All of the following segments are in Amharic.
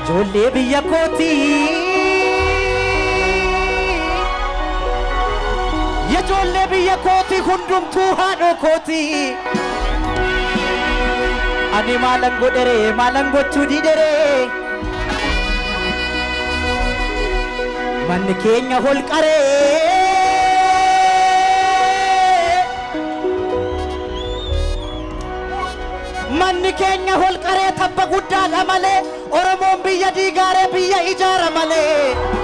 ijoollee biyya kooti ijoollee biyya kooti hundumtuu haadhoo kooti ani maalan godhere maalan gochuu didhere manni keenya holqaree manni keenya holqaree tabba guddaadha malee oromoon biyya diigaaree biyya ijaara malee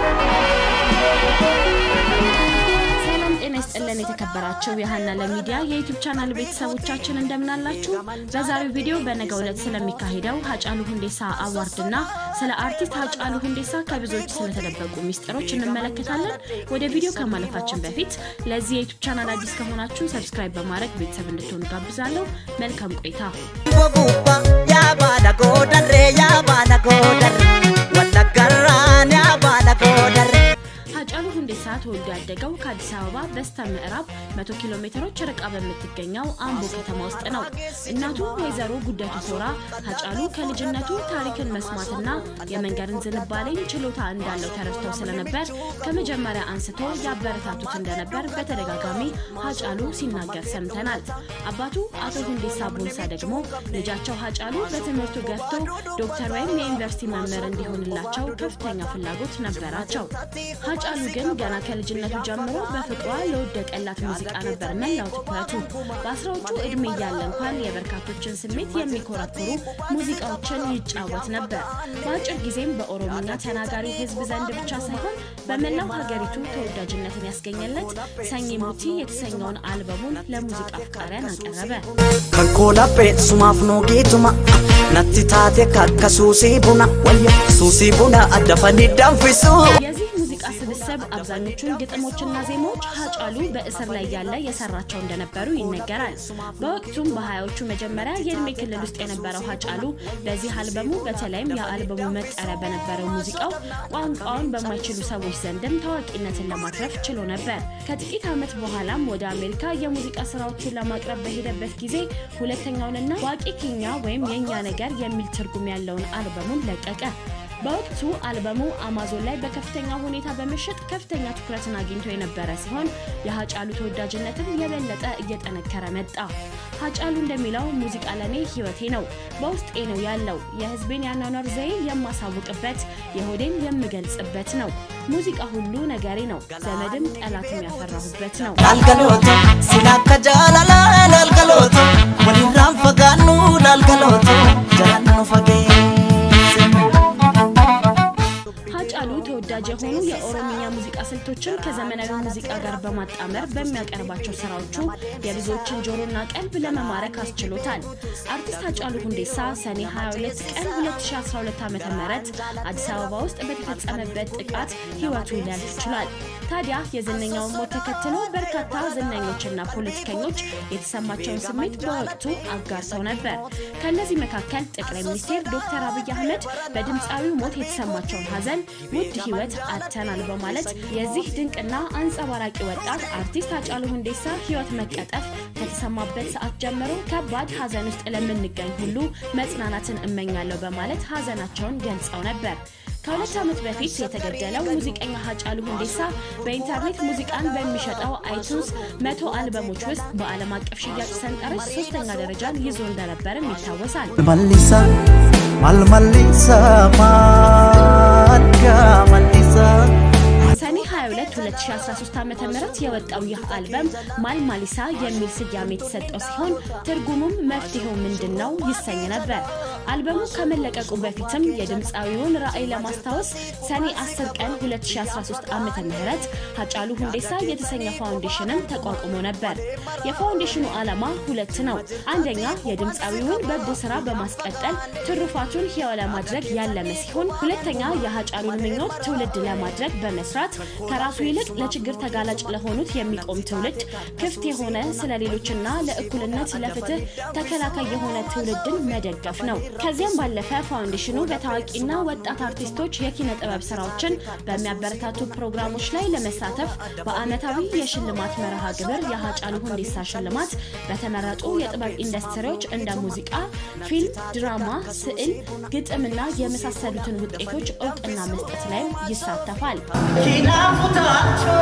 ሰላም ጤና ይስጥልን የተከበራቸው የሀና ለሚዲያ የዩቲዩብ ቻናል ቤተሰቦቻችን እንደምናላችሁ። በዛሬው ቪዲዮ በነገው ዕለት ስለሚካሄደው ሀጫሉ ሁንዴሳ አዋርድና ስለ አርቲስት ሀጫሉ ሁንዴሳ ከብዙዎች ስለተደበቁ ሚስጥሮች እንመለከታለን። ወደ ቪዲዮ ከማለፋችን በፊት ለዚህ የዩቲዩብ ቻናል አዲስ ከሆናችሁ ሰብስክራይብ በማድረግ ቤተሰብ እንድትሆኑ ጋብዛለሁ። መልካም ቆይታ። Gobubba yaa baala goodarree yaa baala goodarree wallaggarraan yaa baala goodarree. ሀጫሉ ሁንዴሳ ተወልዶ ያደገው ከአዲስ አበባ በስተ ምዕራብ 100 ኪሎ ሜትሮች ርቃ በምትገኘው አምቦ ከተማ ውስጥ ነው። እናቱ ወይዘሮ ጉደቱ ቶራ ሀጫሉ ከልጅነቱ ታሪክን መስማትና የመንገድን ዝንባሌን ችሎታ እንዳለው ተረድተው ስለነበር ከመጀመሪያ አንስቶ ያበረታቱት እንደነበር በተደጋጋሚ ሀጫሉ ሲናገር ሰምተናል። አባቱ አቶ ሁንዴሳ ቦንሳ ደግሞ ልጃቸው ሀጫሉ በትምህርቱ ገፍቶ ዶክተር ወይም የዩኒቨርሲቲ መምህር እንዲሆንላቸው ከፍተኛ ፍላጎት ነበራቸው። ሀጫሉ ግን ገና ከልጅነቱ ጀምሮ በፍቅሯ ለወደቀላት ሙዚቃ ነበር መላው ትኩረቱ። በአስራዎቹ እድሜ እያለ እንኳን የበርካቶችን ስሜት የሚኮረኩሩ ሙዚቃዎችን ይጫወት ነበር። በአጭር ጊዜም በኦሮምኛ ተናጋሪ ሕዝብ ዘንድ ብቻ ሳይሆን በመላው ሀገሪቱ ተወዳጅነትን ያስገኘለት ሰኝ ሙቲ የተሰኘውን አልበሙን ለሙዚቃ አፍቃሪያን አቀረበ። Kan koolaphee sumaaf nuugiituma natti taate kakka suusii buna wayya suusii buna addafanii danfisu. የዚህ ሙዚቃ ስብስብ አብዛኞቹን ግጥሞችና ዜማዎች ሀጫሉ በእስር ላይ ያለ የሰራቸው እንደነበሩ ይነገራል። በወቅቱም በሀያዎቹ መጀመሪያ የእድሜ ክልል ውስጥ የነበረው ሀጫሉ በዚህ አልበሙ በተለይም የአልበሙ መጠሪያ በነበረው ሙዚቃው ቋንቋውን በማይችሉ ሰዎች ዘንድም ታዋቂነትን ለማትረፍ ችሎ ነበር። ከጥቂት ዓመት በኋላም ወደ አሜሪካ የሙዚቃ ስራዎቹን ለማቅረብ በሄደበት ጊዜ ሁለተኛውንና ዋቂ ኪኛ ወይም የእኛ ነገር የሚል ትርጉም ያለውን አልበሙን ለቀቀ። በወቅቱ አልበሙ አማዞን ላይ በከፍተኛ ሁኔታ በመሸጥ ከፍተኛ ትኩረትን አግኝቶ የነበረ ሲሆን የሀጫሉ ተወዳጅነትም የበለጠ እየጠነከረ መጣ። ሀጫሉ እንደሚለው ሙዚቃ ለኔ ህይወቴ ነው፣ በውስጤ ነው ያለው። የህዝቤን ያኗኗር ዘዬ የማሳውቅበት፣ የሆዴን የምገልጽበት ነው። ሙዚቃ ሁሉ ነገሬ ነው፣ ዘመድም ጠላትም ያፈራሁበት ነው። Laalgalooto sila akka jaalalaa laalgalooto walirraan fagaannu laalgalooto jalaan nu fageesse. ሀጫሉ ተወዳጅ የሆኑ የኦሮምኛ ሙዚቃ ስልቶችን ከዘመናዊ ሙዚቃ ጋር በማጣመር በሚያቀርባቸው ስራዎቹ የብዙዎችን ጆሮና ቀልብ ለመማረክ አስችሎታል። አርቲስት ሀጫሉ ሁንዴሳ ሰኔ 22 ቀን 2012 ዓ ም አዲስ አበባ ውስጥ በተፈጸመበት ጥቃት ህይወቱ ሊያልፍ ችሏል። ታዲያ የዝነኛውን ሞት ተከትሎ በርካታ ዝነኞችና ፖለቲከኞች የተሰማቸውን ስሜት በወቅቱ አጋርተው ነበር። ከእነዚህ መካከል ጠቅላይ ሚኒስትር ዶክተር አብይ አህመድ በድምፃዊው ሞት የተሰማቸውን ሀዘን ውድ ህይወት አጥተናል በማለት የዚህ ድንቅና አንጸባራቂ ወጣት አርቲስት ሃጫሉ ሁንዴሳ ህይወት መቀጠፍ ከተሰማበት ሰዓት ጀምሮ ከባድ ሀዘን ውስጥ ለምንገኝ ሁሉ መጽናናትን እመኛለሁ በማለት ሀዘናቸውን ገልጸው ነበር። ከሁለት ዓመት በፊት የተገደለው ሙዚቀኛ ሃጫሉ ሁንዴሳ በኢንተርኔት ሙዚቃን በሚሸጠው አይቱንስ መቶ አልበሞች ውስጥ በዓለም አቀፍ ሽያጭ ሰንጠረዥ ሶስተኛ ደረጃን ይዞ እንደነበርም ይታወሳል። Mallisa, mal mallisa, malka mallisa. ሰኔ 22 2013 ዓ ም የወጣው ይህ አልበም ማል ማሊሳ የሚል ስያሜ የተሰጠው ሲሆን ትርጉሙም መፍትሄው ምንድን ነው ይሰኝ ነበር። አልበሙ ከመለቀቁ በፊትም የድምፃዊውን ራዕይ ለማስታወስ ሰኔ 10 ቀን 2013 ዓ ም ሃጫሉ ሁንዴሳ የተሰኘ ፋውንዴሽንም ተቋቁሞ ነበር። የፋውንዴሽኑ ዓላማ ሁለት ነው። አንደኛ የድምፃዊውን በጎ ስራ በማስቀጠል ትሩፋቱን ሕያው ለማድረግ ያለመ ሲሆን፣ ሁለተኛ የሃጫሉን ምኞት ትውልድ ለማድረግ በመስራት ከራሱ ይልቅ ለችግር ተጋላጭ ለሆኑት የሚቆም ትውልድ ክፍት የሆነ ስለ ሌሎችና ለእኩልነት ለፍትህ ተከላካይ የሆነ ትውልድን መደገፍ ነው። ከዚያም ባለፈ ፋውንዴሽኑ በታዋቂና ወጣት አርቲስቶች የኪነ ጥበብ ስራዎችን በሚያበረታቱ ፕሮግራሞች ላይ ለመሳተፍ በአመታዊ የሽልማት መርሃ ግብር የሃጫሉ ሁንዴሳ ሽልማት በተመረጡ የጥበብ ኢንዱስትሪዎች እንደ ሙዚቃ፣ ፊልም፣ ድራማ፣ ስዕል፣ ግጥምና የመሳሰሉትን ውጤቶች እውቅና መስጠት ላይም ይሳተፋል። Kinaafutaachoo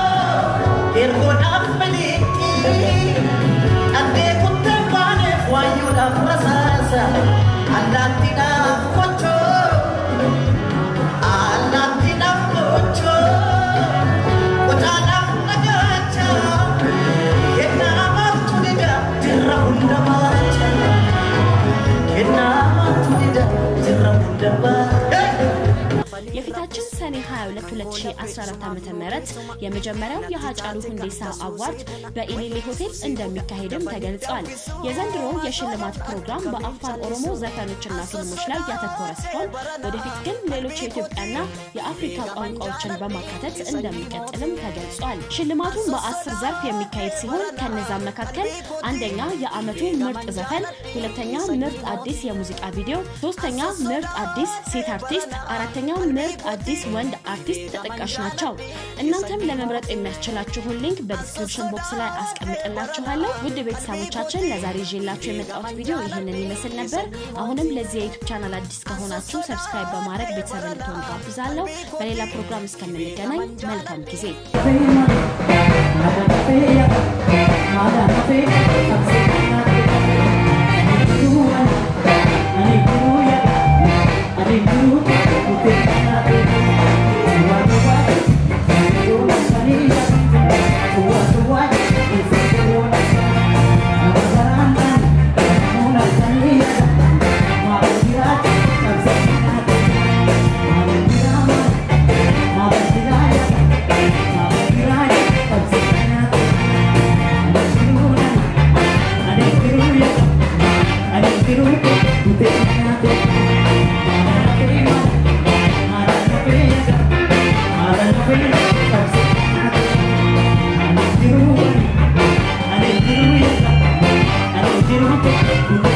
ergoodhaaf maliiqii dhaddee kuttee baaneef waayyuudhaaf rasaasa allaattiidhaaf kochoo allaattiidhaaf kochoo qocaadhaaf nagaacha kennaa maaltu dida jirra hunda baacha kennaa maaltu dida jirra hunda baacha. የፊታችን ሰኔ 22 2014 ዓ ም የመጀመሪያው የሀጫሉ ሁንዴሳ አዋርድ በኢሊሊ ሆቴል እንደሚካሄድም ተገልጿል። የዘንድሮ የሽልማት ፕሮግራም በአፋን ኦሮሞ ዘፈኖችና ፊልሞች ላይ ያተኮረ ሲሆን ወደፊት ግን ሌሎች የኢትዮጵያና የአፍሪካ ቋንቋዎችን በማካተት እንደሚቀጥልም ተገልጿል። ሽልማቱም በአስር ዘርፍ የሚካሄድ ሲሆን ከነዛም መካከል አንደኛ የዓመቱ ምርጥ ዘፈን፣ ሁለተኛ ምርጥ አዲስ የሙዚቃ ቪዲዮ፣ ሶስተኛ ምርጥ አዲስ ሴት አርቲስት፣ አራተኛ ምርጥ አዲስ ወንድ አርቲስት ተጠቃሽ ናቸው። እናንተም ለመምረጥ የሚያስችላችሁን ሊንክ በዲስክሪፕሽን ቦክስ ላይ አስቀምጥላችኋለሁ። ውድ ቤተሰቦቻችን ለዛሬ ይዤላችሁ የመጣሁት ቪዲዮ ይህንን ይመስል ነበር። አሁንም ለዚህ የዩቱብ ቻናል አዲስ ከሆናችሁ ሰብስክራይብ በማድረግ ቤተሰብ እንድትሆኑ ጋብዛለሁ። በሌላ ፕሮግራም እስከምንገናኝ መልካም ጊዜ። Thank you.